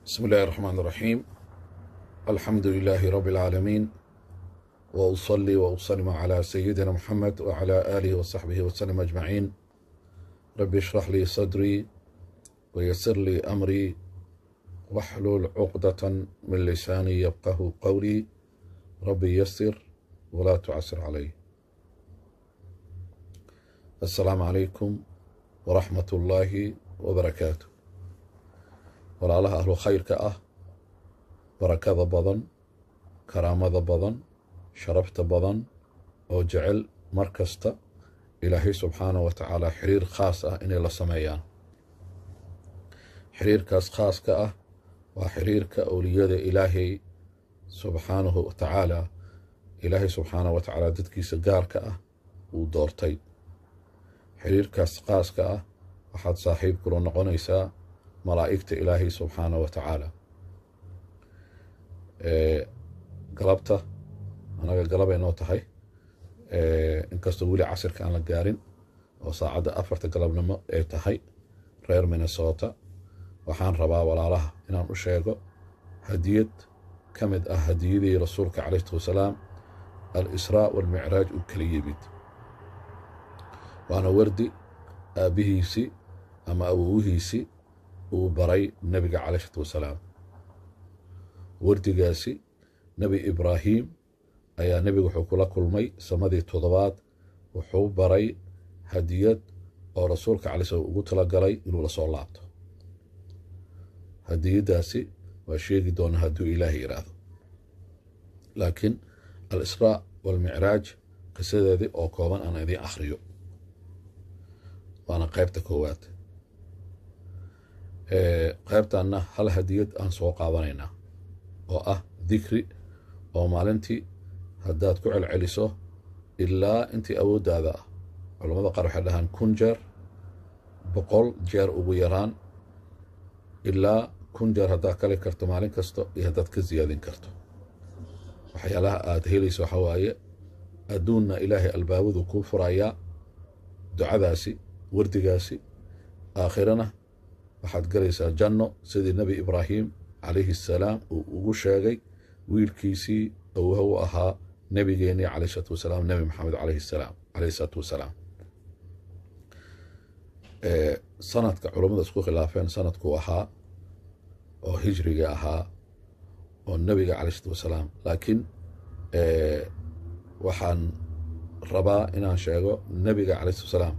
بسم الله الرحمن الرحيم الحمد لله رب العالمين وأصلي وأسلم على سيدنا محمد وعلى آله وصحبه وسلم أجمعين رب اشرح لي صدري ويسر لي أمري واحلل عقدة من لساني يفقه قولي ربي يسر ولا تعسر علي السلام عليكم ورحمة الله وبركاته walaalaha ahlu khayrka ah barakada badan karaamada badan sharafta badan oo jecel mar kasta ilaahay subxaanah wa tacaala xiriir khaas ah inay la sameeyaan xiriirkaas khaaska ah waa xiriirka owliyada ilaahay subxaanahu wa tacaala ilaahay subxaanah wa tacaala dadkiisa gaarka ah uu doortay xiriirkaas khaaska ah waxaad saaxiib kula noqonaysaa malaa'igta ilaahay subxaanah wa tacaala galabta anaga galabay noo tahay inkastoo weli casirka aan la gaarin oo saacadda afarta galabnimo ay tahay reer minnesota waxaan rabaa walaalaha inaan u sheego hadiyad ka mid ah hadiyadii rasuulka calayh salatu wasalaam al israa walmicraaj uu kala yimid waana wardi aabbihiisii ama awowhiisii uu baray nebiga caleyh isalaatu wasalaam wardigaasi nebi ibraahim ayaa nebigu wuxuu kula kulmay samadii toddobaad wuxuu baray hadiyad oo rasuulka calay slam ugu talagalay inuu la soo laabto hadiyaddaasi waa sheegi doonaa hadduu ilaahay yidhaahdo laakiin al israa walmicraaj qisadeedii oo kooban aan idiin akhriyo waana qaybta koowaad qaybtanna hal hadiyad aan soo qaadanaynaa oo ah dikri oo maalintii haddaad ku celceliso ilaa intii awooddaada ah culammada qaar waxay dhahaan kun jeer boqol jeer ugu yaraan ilaa kun jeer haddaad kali karto maalin kasta iyo haddaad ka siyaadin karto waxyaalaha aad helayso waxaa waaye adduunna ilaahay albaabadu kuu furayaa ducadaasi wardigaasi aakhirana waxaad galaysaa janno sidii nebi ibraahim calayhi assalaam uu ugu sheegay wiilkiisii awha u ahaa nebigeennii calayh isalaatu wasalaam nebi maxamed calayhi salaam calayhi isalaatu wasalaam sanadka culummada isku khilaafeen sanadkuu ahaa oo hijriga ahaa oo nebiga calayh isalaatu wasalaam laakiin waxaan rabaa inaan sheego nebiga calayh isalaatu wasalaam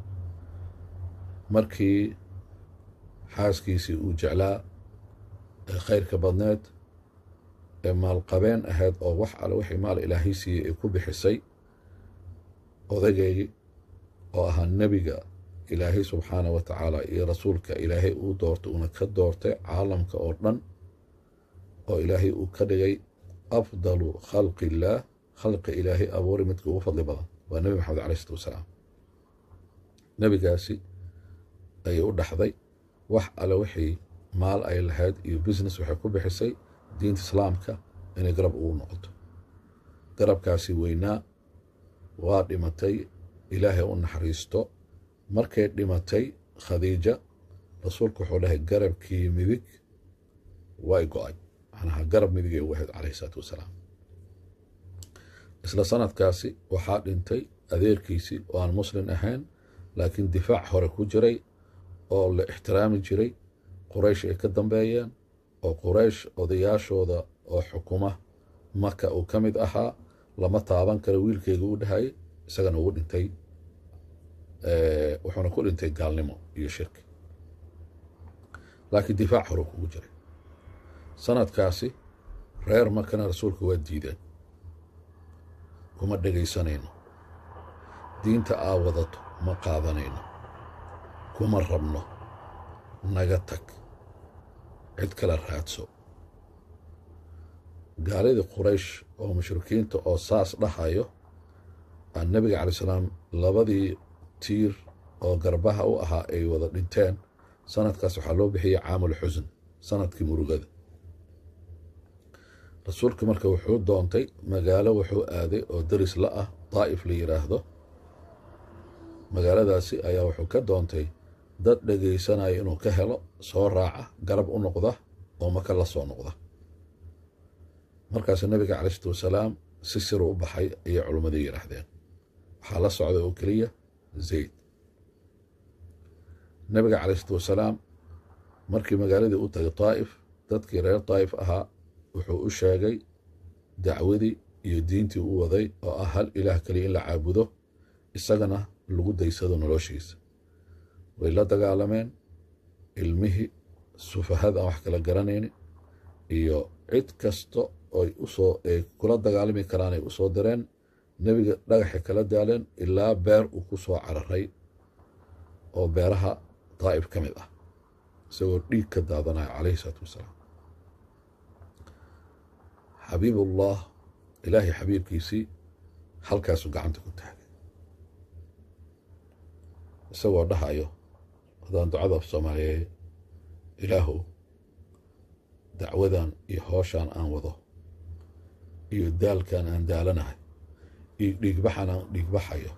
markii xaaskiisii uu jeclaa ee khayrka badneed ee maalqabeen ahayd oo wax alle wixii maal ilaahay siiyey ay ku bixisay odageygii oo ahaa nebiga ilaahay subxaanah wa tacaala iyo rasuulka ilaahay uu doortay uuna ka doortay caalamka oo dhan oo ilaahay uu ka dhigay afdalu khalqi illaah khalqi ilaahay abuuri midka ugu fadli badan waa nebi maxamed calay isalaatu wasalaam nebigaasi ayay u dhaxday wax alle wixii maal ay lahayd iyo business waxay ku bixisay diinta islaamka inay garab ugu noqoto garabkaasi weynaa waa dhimatay ilaahay u naxariisto markay dhimatay khadiija rasuulku wuxuu dhahay garabkii midig way go-ay macnaha garab midigay ugu ahayd calayhi isalaatu wasalaam isla sanadkaasi waxaa dhintay adeerkiisii oo aan muslim ahayn laakiin difaac hore ku jiray oo la ixtiraami jiray quraysh ay ka dambeeyeen oo quraysh odayaashooda oo xukuma maka uu ka mid ahaa lama taaban karo wiilkeyga u dhahayay isagana ugu dhintay wuxuuna ku dhintay gaalnimo iyo shirki laakiin difaac hore kugu jiray sanadkaasi reer makana rasuulka waa diideen kuma dhegaysanayno diinta aa wadato ma qaadanayno kuma rabno naga tag cid kala raadso gaaladii quraysh oo mushrikiinta oo saas dhahayo aa nebiga calay salaam labadii tiir oo garbaha u ahaa ay wada dhinteen sanadkaas waxaa loo bixiyey caamul xusn sanadkii murugada rasuulka marka wuxuu doontay magaalo wuxuu aaday oo daris la ah daa'if la yidhaahdo magaaladaasi ayaa wuxuu ka doontay dad dhegaysanaya inuu ka helo soo raaca garab u noqda oo maka la soo noqda markaas nabiga calai isalaatu wasalaam si siru u baxay ayay culimmadii yidhaahdeen waxaa la socday oo keliya zayd nabiga calai isalaatu wasalaam markii magaaladii u tagay daa'if dadkii reer daa'if ahaa wuxuu u sheegay dacwadii iyo diintii u waday oo ah hal ilaah keliya in la caabudo isagana lagu daysado noloshiisa way la dagaalameen ilmihii sufahada aan wax kala garanayni iyo cid kasta oy usoo ay kula dagaalami karaan ay usoo direen nebiga dhagaxay kala daaleen ilaa beer uu ku soo cararay oo beeraha daa'if ka mid ah isagoo dhiig ka daadanaya calayhi isalaatu wasalaam xabiibullah ilaahay xabiibkiisii halkaasuu gacanta ku taagay isagoo dhahayo haddaan ducada af soomaaliyeey ilaahow dacwadan iyo hooshaan aan wado iyo daalkan aan daalanahay iyo dhiigbaxan aan dhiigbaxayo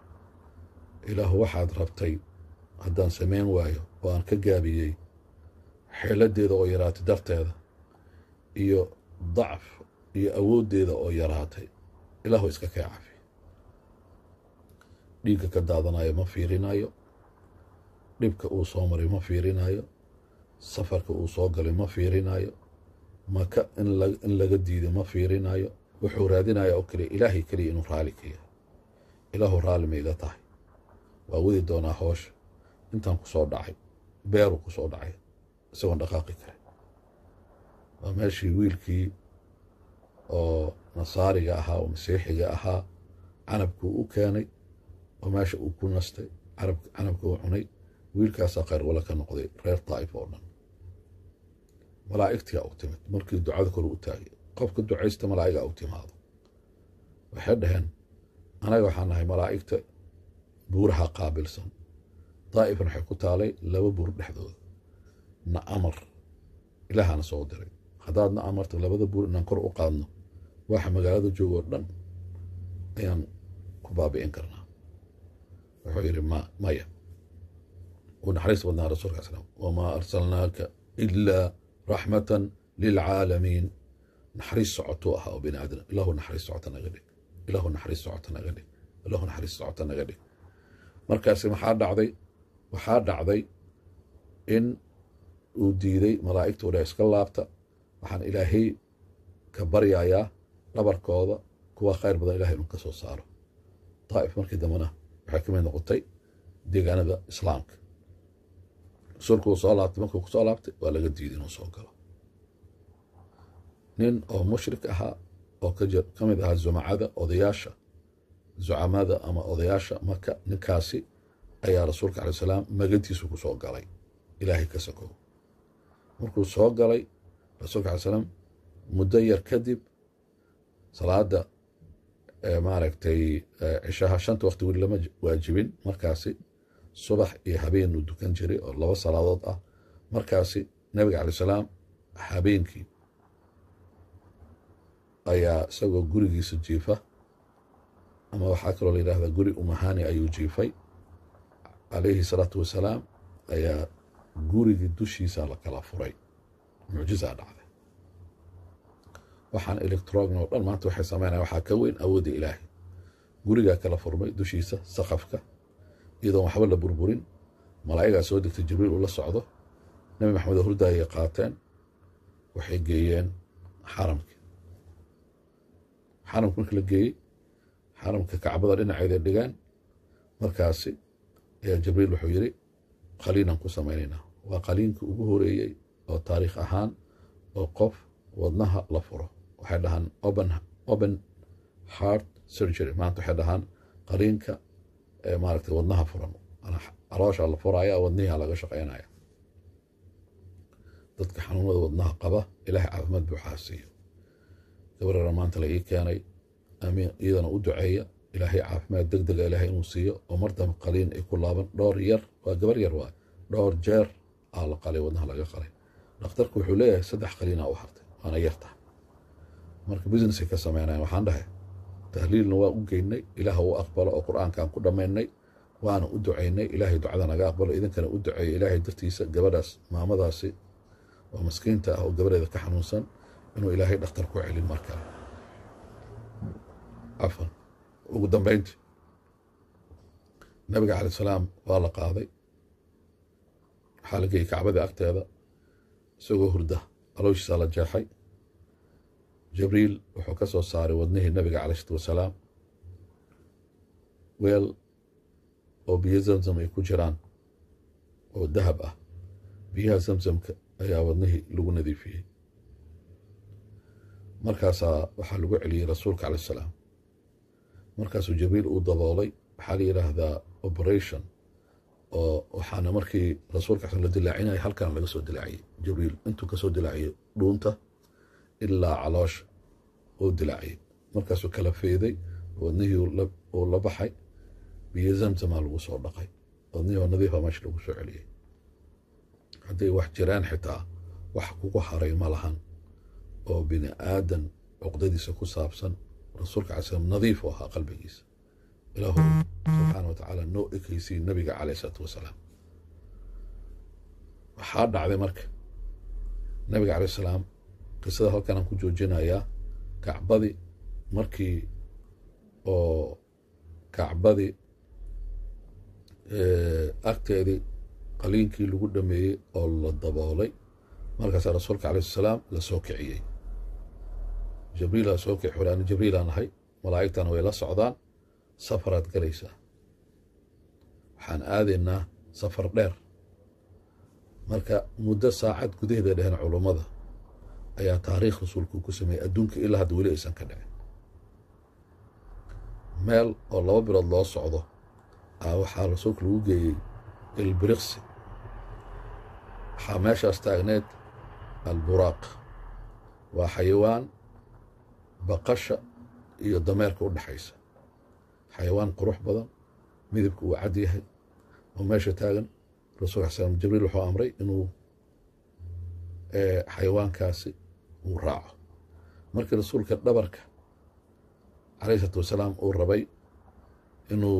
ilaahu waxaad rabtay haddaan samayn waayo oo aan ka gaabiyey xeeladdeeda oo yaraatay darteeda iyo dacf iyo awooddeeda oo yaraatay ilaahu iska kee cafi dhiigga ka daadanayo ma fiirinayo dhibka uu soo maray ma fiirinayo safarka uu soo galay ma fiirinayo maka in laga diiday ma fiirinayo wuxuu raadinaya oo keliya ilaahay keliya inuu raali ka yahay ilaahu raalli ma iga tahay waa wadi doonaa hoosha intaan ku soo dhacay beeruu ku soo dhacay isagoon dhaqaaqi karin waa meeshii wiilkii oo nasaariga ahaa oo masiixiga ahaa canabkuu u keenay oo meesha uu ku nastay canabka uu cunay wiilkaasaa khayr wala ka noqday reer daa'if oo dhan malaa'igtiyaa u timid markii ducada kor u taagay qofka ducaysta malaa'igaa u timaado waxay dhaheen anaga waxaan nahay malaa'igta buuraha qaabilsan daa'ifan waxay ku taalay laba buur dhexdooda na amar ilaahana soo diray haddaadna amarta labada buur inaan kor u qaadno waxa magaalada joogo oo dhan ayaan ku baabi'in karnaa wuxuu yidhi ma maya uu naxariis badnaa rasuulka al slam wamaa arsalnaaka ilaa raxmatan lilcaalamiin naxariis socotuu ahaa oo bini aadam ilaahu naxariis socota naga dhig ilaahu naxariis socota naga dhig ilaahu naxariis socota naga dhig markaasi maxaa dhacday waxaa dhacday in uu diiday malaa'igta odha iska laabta waxaan ilaahay ka baryayaa dhabarkooda kuwa khayr badan ilahay inuu ka soo saaro daa'if markii dambena waxay ka mid noqotay deegaanada islaamka rasuulku uu soo laabtay markuu ku soo laabtay waa laga diiday inuu soo galo nin oo mushrik ahaa oo ka mid ahaa zumacada odayaasha zucamada ama odayaasha maka ninkaasi ayaa rasuulka alay salaam magantiisu ku soo galay ilaahay ka sakow markuu soo galay rasuulka alay salaam muddo yar kadib salaada maaragtay cishaha shanta waqti weli lama waajibin markaasi subax iyo habeen uu dukan jiray oo laba salaadood ah markaasi nabiga calay salaam habeenkii ayaa isagoo gurigiisa jiifa ama waxaa kaloo la yidhahdaa guri umahani ayuu jiifay calayhi salaatu wasalaam ayaa gurigii dushiisa la kala furay mucjizaa dhacday waxaan electrogn oo dhan maanta waxay sameynaya waxaa ka weyn awoodda ilaahay gurigaa kala furmay dushiisa saqafka iyadoon waxba la burburin malaa'igaa soo degtay jibriil uu la socdo nebi maxamed oo hurdaayay qaateen waxay geeyeen xaramkii xaramka markii la geeyey xaramka kacbada dhinaceeda dhigaan markaasi ayaa jibriil wuxuu yidhi qaliinaan ku samaynaynaa waa qaliinkii ugu horeeyey oo taariikh ahaan oo qof wadnaha la furo waxay dhahaan open heart surgery maanta waxay dhahaan qaliinka maaragtay wadnaha furan caloosha la furaya wadnihiaa laga shaqaynaya dadka xanuunada wadnaha qaba ilaahay caafimaad buuxaa siiyo gabarara maanta la ii keenay amiin iyadana u duceeya ilaahay caafimaad deg dega ilaahay inuu siiyo oo mar dambe qaliin ay ku laaban dhowr yar waa gabar yar waay dhowr jeer aa la qalay wadnaha laga qalay dhakhtarku wuxuu leeyahay saddex qaliinaa u hartay waana yarta marka businessay ka sameynayan waxaan dhahay tahliilna waa u geynay ilaah u aqbalo oo qur-aankaan ku dhammaynay waana u ducaynay ilaahay ducada naga aqbalo idinkana u duceeyo ilaahay dartiisa gabadhaas maamadaasi oo maskiinta ah oo gabareeda ka xanuunsan inuu ilaahay dhakhtar ku celin mar kale cafan ugu dambayntii nabiga calay salaam waa la qaaday waxaa la geeyey kacbadii agteeda isagoo hurda alooshiisaa la jeexay jibriil wuxuu ka soo saaray wadnihii nabiga calay isalaatu wasalaam weel oo biyo zamzam ay ku jiraan oo dahab ah biyaha zamzamka ayaa wadnihii lagu nadiifiyey markaasaa waxaa lagu celiyey rasuulka calay salaam markaasuu jibriil uu daboolay waxaa la yidhaahdaa operation oo waxaana markii rasuulka la dilaacinaya halkan laga soo dilaaciyey jibriil intuu kasoo dilaaciyey dhuunta ilaa caloosha uu dilaaciyey markaasuu kala feeday wadnihii uu la baxay biyo zamzamaa lagu soo dhaqay wadnihii oo nadiifa meesha lagu soo celiyey hadday wax jiraan xitaa wax kugu haray ma lahan oo bini aadan cuqdadiisa ku saabsan rasuulka calay slam nadiif u ahaa qalbigiisa ilaahu subxaana wa tacaala noo ekaysiy nabiga caleyh isalaatu wasalaam waxaa dhacday marka nabiga caleyh salaam qisada halkan aan ku joojinayaa kacbadii markii oo kacbadii agteedii qaliinkii lagu dhameeyey oo la daboolay markaasaa rasuulka caleyh salaam la soo kiciyey jibriilaa soo kici xuri ani jibriilaan ahay malaa'igtana way la socdaan safaraad galaysaa waxaan aadaynaa safar dheer marka muddo saacad gudaheeda dheheen culummada ayaa taariikh rasuulku ku sameeyey adduunka ilaa hadda weli aysan ka dhicin meel oo laba bilood loo socdo a waxaa rasuulka lagu geeyey ilbiriqsi waxaa meeshaas taagneed alburaaq waa xayawaan baqasha iyo dameerka u dhexaysa xayawaan qurux badan midabka uu cad yahay oo meesha taagan rasulka al slam jibriil wuxuu amray inuu xayawaankaasi uu raaco markii rasuulka dhabarka calayh isalaatu wasalaam uu rabay inuu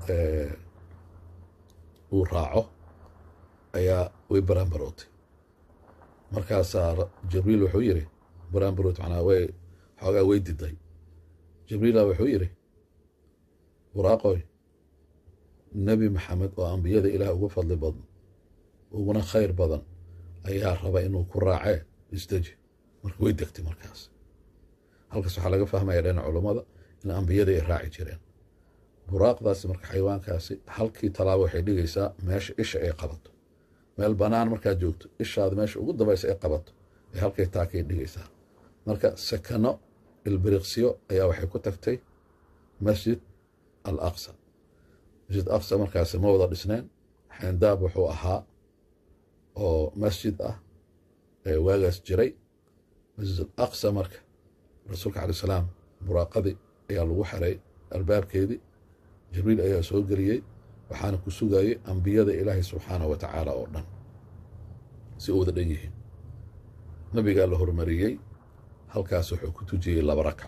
uu raaco ayaa way baraanbarootay markaasaa jibriil wuxuu yidhi baraanbaroot macnaa way xoogaa way diday jibriila wuxuu yidhi waraaqoy nebi maxamed oo ambiyada ilaah ugu fadli badan uguna khayr badan ayaa raba inuu ku raacee isdeji marka way degtay markaas halkaas waxaa laga fahmaya dhan culummada in ambiyada ay raaci jireen buraaqdaasi marka xayawaankaasi halkii talaabo waxay dhigaysaa meesha isha ay qabato meel bannaan markaad joogto ishaada meesha ugu dambaysa ay qabato ee halkay taakay dhigaysaa marka sakano ilbiriqsiyo ayaa waxay ku tagtay masjid al aqsa masjid aqsa markaasi ma wada dhisneen xeendaab wuxuu ahaa oo masjid ah ee waagaas jiray masjid al aqsa marka rasuulka calay salaam buraaqadii ayaa lagu xiray albaabkeedii jibriil ayaa soo geliyey waxaana ku sugayey ambiyada ilaahay subxaanah wa tacaala oo dhan si u wada dhan yihiin nabigaa la hormariyey halkaas wuxuu ku tujiyey laba rakco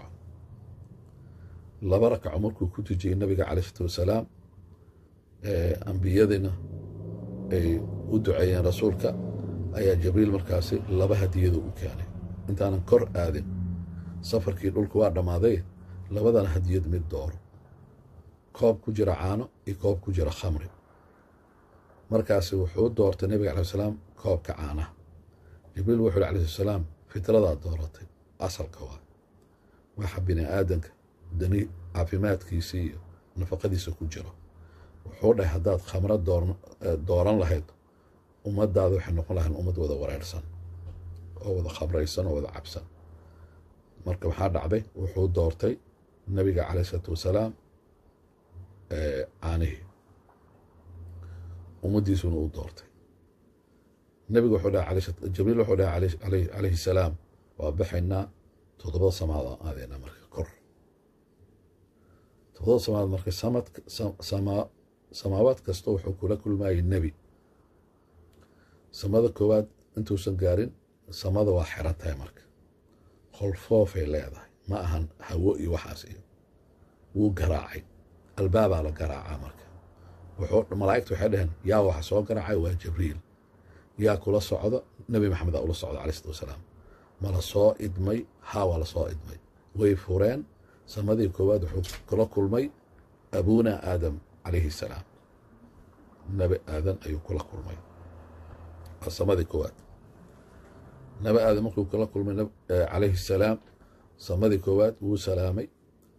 laba rakco markuu ku tujiyey nabiga calay isalaatu wasalaam ambiyadina ay u duceeyeen rasuulka ayaa jibriil markaasi laba hadiyadu u keenay intaanan kor aadin safarkii dhulku waa dhammaaday labadana hadiyad mid dooro koob ku jira caano iyo koob ku jira khamri markaasi wuxuu doortay nabiga calay salaam koobka caanaha jibriil wuxuu yhi alayh salaam fitradaa dooratay asalka waa waxa bini aadanka dani caafimaadkiisii iyo nafaqadiisa ku jiro wuxuu dhahay haddaad khamro dooran lahayd ummadaada waxay noqon lahayn ummad wada wareersan oo wada khamraysan oo wada cabsan marka waxaa dhacday wuxuu doortay nabiga calay isalaatu wasalaam caanihii ummaddiisuna uu doortay nabiga wuxuu dhahay jibriil wuxuu dhahay calayhi salaam waa baxaynaa toddobada samaad aan aadaynaa marka kor toddobada samaad marka samaawaad kasta wuxuu kula kulmayay nebi samada koowaad intuusan gaarin samada waa xiran tahay marka qolfoofay leedahay ma ahan hawo iyo waxaas iyo wuu garaacay albaabaa la garaacaa marka malaa'igta waxay dhaheen yaa waxa soo garaacay waa jibriil yaa kula socda nebi maxamedaa ula socda calai isalaatu wasalaam ma la soo idmay haa waa la soo idmay way fureen samadii koowaad wuxuu kula kulmay abuuna aadam calayhi salaam nebi aadan ayuu kula kulmay waa samadii koowaad nebi aadam markuu kula kulmay calayhi salaam samadii koowaad wuu salaamay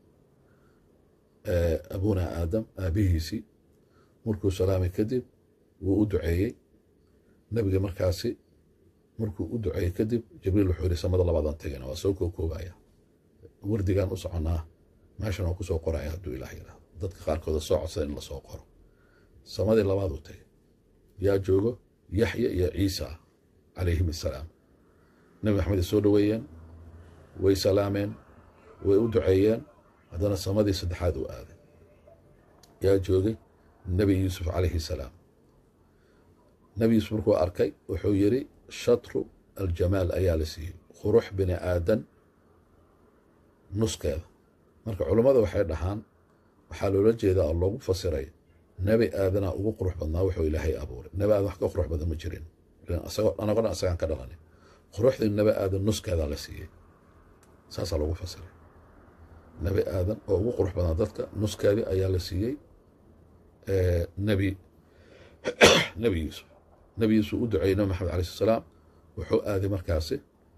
abuuna aadam aabihiisii markuu salaamay kadib wuu u duceeyey nebiga markaasi markuu u duceeyey kadib jibriil wuxuu yihi samada labaadan tegana waa soo kookoobaya wardigaan u soconaa meeshan waa kusoo qoraya hadduu ilaah yidhahdo dadka qaarkooda soo codsada in lasoo qoro samadii labaad uu tegay yaa joogo yaxya iyo ciisa calayhim assalaam nebi maxamed ay soo dhoweeyeen way salaameen way u duceeyeen haddana samadii saddexaad uu aaday yaa joogay nebi yuusuf calayhi salaam nebi yuusuf markuu arkay wuxuu yidhi shatru aljamaal ayaa la siiyey qurux bini aadan nuskeeda marka culummada waxay dhahaan waxaa loola jeedaa oo loogu fasiray nebi aadanaa ugu qurux badnaa wuxuu ilaahay abuuray nebi aadan wax ka qurux badan ma jirin anagoo dhan asagaan ka dhalanin quruxdii nebi aadan nuskeedaa la siiyey saasaa loogu fasiray nebi aadan oo ugu qurux badnaa dadka nuskeedii ayaa la siiyey nebi nebi yuusuf nebi yuusuf u duceeyey nebi maxamed alai slat salaam wuxuu aaday markaasi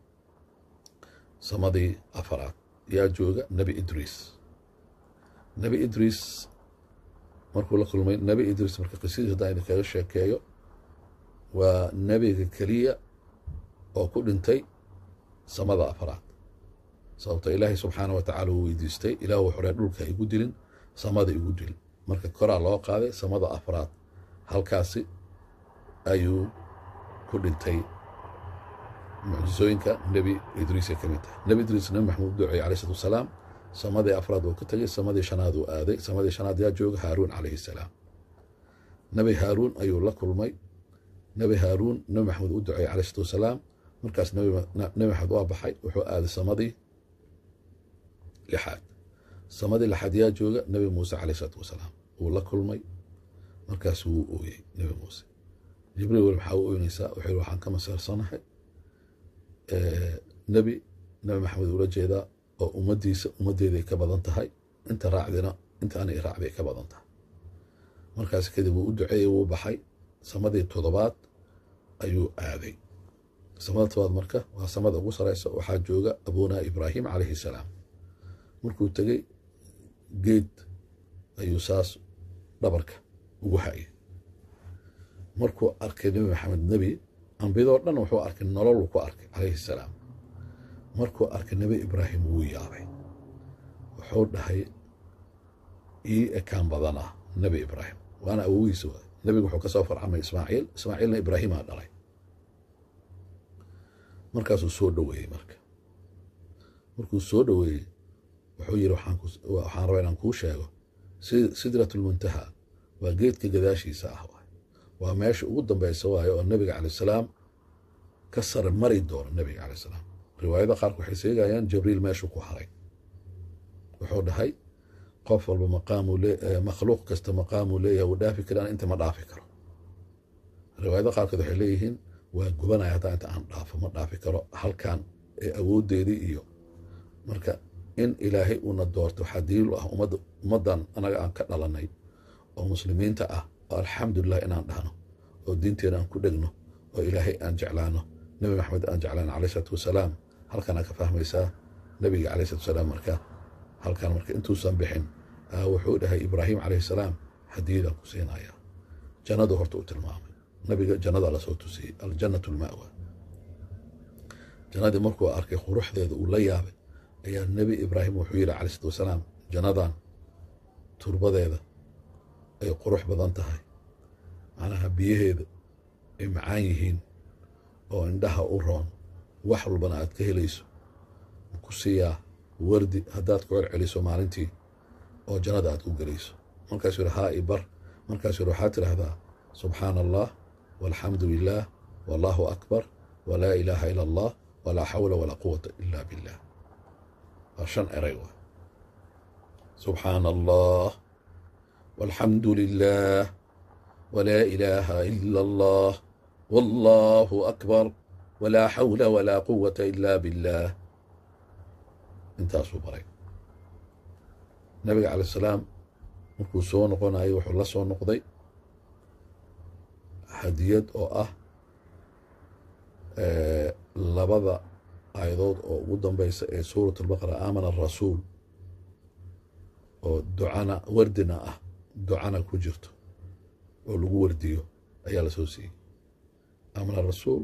samadii afaraad yaa jooga nebi idriis nebi idriis markuu la kulmay nebi idriis marka qisadiis haddaan idinkaga sheekeeyo waa nebiga keliya oo ku dhintay samada afaraad sababto ilaahay subxaana wa tacala uu weydiistay ilaah wuxuu ree dhulka igu dilin samada igu dilin marka koraa loo qaaday samada afraad halkaasi ayuu ku dhintay mucjisooyinka nebi idriisay ka mid tahay nebi idriis nebi maxamed u duceeyey alayh salatu wasalaam samadii afraad uu ka tegey samadii shanaad uu aaday samadii shanaad yaa jooga haaruun calayhi salaam nebi haaruun ayuu la kulmay nebi haaruun nebi maxamed u duceeyey alayh salatu wasalaam markaas nebi maxamed waa baxay wuxuu aaday samadii lixaad samadii lixaad yaa jooga nebi muuse calayh isalaatu wasalaam wuu la kulmay markaas wuu ooyey nebi muuse jibriil wel maxaa u ooynaysaa wuxuu yihi waxaan ka maseersanahay nebi nebi maxamed ula jeedaa oo ummaddiisa ummaddeeday ka badan tahay inta raacdina inta anay raacday ka badan tahay markaas kadib wuu u duceeyey wuu baxay samadii toddobaad ayuu aaday samada todobaad marka waa samada ugu sareysa waxaa jooga abunaa ibraahim calayhi salaam markuu tegey geed ayuu saas dhabarka ugu hayay markuu arkay nebi maxamed nebi ambiyadoo dhan wuxuu arkay nololuu ku arkay calayhi salaam markuu arkay nebi ibraahim wuu yaabay wuxuu dhahay ii ekaan badanah nebi ibraahim waana awogiisa waay nebigu wuxuu ka soo farcamay ismaaciil ismaaciilna ibraahimaa dhalay markaasuu soo dhoweeyey marka markuu soo dhoweeyey wuxuu yidhi waxaan rabaa inaan kuu sheego sidratulmuntaha waa geedka gadaashiisa ah waay waa meesha ugu dambeysa waayo oo nebiga calay salaam ka sare mari doono nebiga calay salaam riwaayada qaarku waxay sheegayaan jibriil meeshuu ku haray wuxuu dhahay qof walba maqaamuu makhluuq kasta maqaamuu leeyahay wuu dhaafi karaan inta ma dhaafi karo riwaayada qaarkood waxay leeyihiin waa gubanaya hataa inta aan dhaafo ma dhaafi karo halkan ee awooddeedii iyo marka in ilaahay uuna doorto waxaa daliil u ah ummaddan anaga aan ka dhalanay oo muslimiinta ah oo alxamdulilah inaan dhahno oo diinteena aan ku dhegno oo ilaahay aan jeclaano nebi maxamed aan jeclaano calayh isalaatu wasalaam halkanaa ka fahmaysaa nebiga calayh salatu wasalaam marka halkan marka intuusan bixin wuxuu dhahay ibraahim calayhi salaam hadiyadaan ku siinaya jannadu horta u tilmaamay nabiga jannadaa lasoo tusiyey aljannatu lma'wa jannadii markuu arkay quruxdeeda uu la yaabay ayaa nebi ibraahim wuxuu yidhi calay salatu wasalaam jannadan turbadeeda ay qurux badan tahay macnaha biyaheeda ay macaan yihiin oo indhaha u roon wax walbana aad ka helayso ku siiyaa wardi haddaad ku celceliso maalintii oo jannada aad ku gelayso markaasuu yidhi haa i bar markaasuu yidhi waxaad tidhaahdaa subxaana allah walxamdu lilah wallahu akbar walaa ilaaha ila allah walaa xawla walaa quwata ila billah waa shan eray waay subxaana allah walxamdu lilah walaa ilaaha ila allah wallaahu akbar walaa xawla walaa quwata ilaa billaah intaasuu baray nabiga calay salaam markuu soo noqonayo wuxuu la soo noqday hadiyad oo ah labada aayadood oo ugu dambaysa ee suurat albaqara aamana arasuul oo ducana wardina ah ducana ku jirto oo lagu wardiyo ayaa la soo siiyey aamana rasuul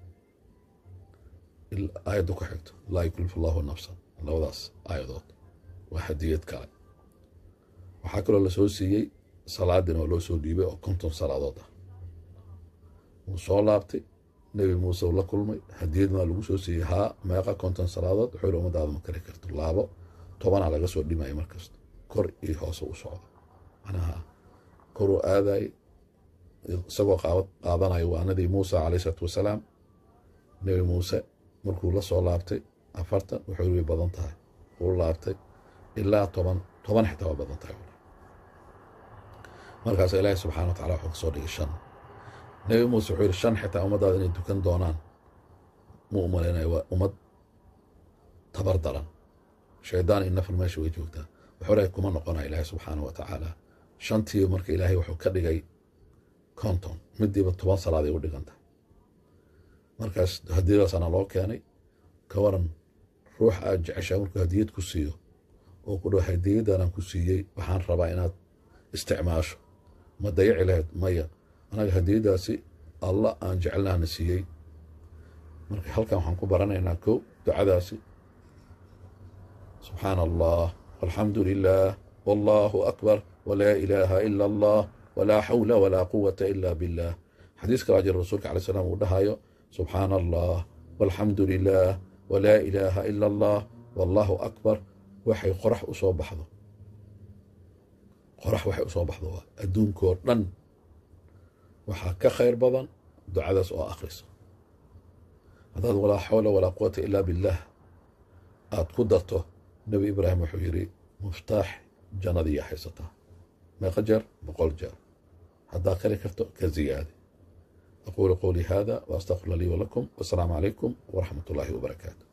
aayadda ku xigto laa yukalif allahu nafsan labadaas aayadood waa hadiyad kale waxaa kaloo la soo siiyey salaadina oo loo soo dhiibay oo konton salaadood ah wuu soo laabtay nebi muuse uu la kulmay hadiyad maa lagu soo siiyey haa meeqa konton salaadood wuxuu yihi ummadaada ma kari karto laabo tobanaa laga soo dhimaya markasta kor iyo hoose u socdo macnaha koruu aadaay isagoo qaadanayo waanadii muusa calayh isalaatu wasalaam nebi muuse markuu la soo laabtay afartan wuxuu way badan tahay uu laabtay ilaa toban toban xitaa waa badan tahay markaas ilaahi subxana wa tacala wuxuu ka soo dhigay shan nebi muuse wuxuu yihi shan xitaa ummaddaada inay dukan doonaan mu u malaynayo waa ummad tabar daran shaydaan iyo nafar meesha way joogtaa wuxuu lehay kuma noqonaya ilaahi subxaana wa tacaala shantii marka ilaahay wuxuu ka dhigay konton midiiba toban salaaday u dhiganta markaas hadiyadaasana loo keenay ka waran ruux aad jeceshaa markuu hadiyad ku siiyo oo ku dhaho hadiyaddaanaan ku siiyey waxaan rabaa inaad isticmaasho ma dayaci lahayd maya anaga hadiyaddaasi alla aan jecelnaana siiyey marka halkan waxaan ku baranaynaa kow ducadaasi subxaana allah alxamdu lilah wallaahu akbar walaa ilaaha ila allah walaa xawla walaa quwata ila billah xadiis kalaa jira rasuulka alay slam uu dhahayo subxaana allah walxamdu lilah walaa ilaaha ila allah wallaahu akbar waxay qorax u soo baxdo qorax waxay u soo baxdo waa adduunkoo dhan waxaa ka khayr badan ducadaas oo akhriso haddaad walaa xawla walaa quwata ilaa billaah aad ku darto nebi ibraahim wuxuu yidhi muftaax jannadiiya haysataa meeqa jeer boqol jeer haddaad kari karto ka ziyaadi aquulu qowlii hada wa astaqfir lii walakum wasalaamu calaykum waraxmat ullaahi wabarakaatu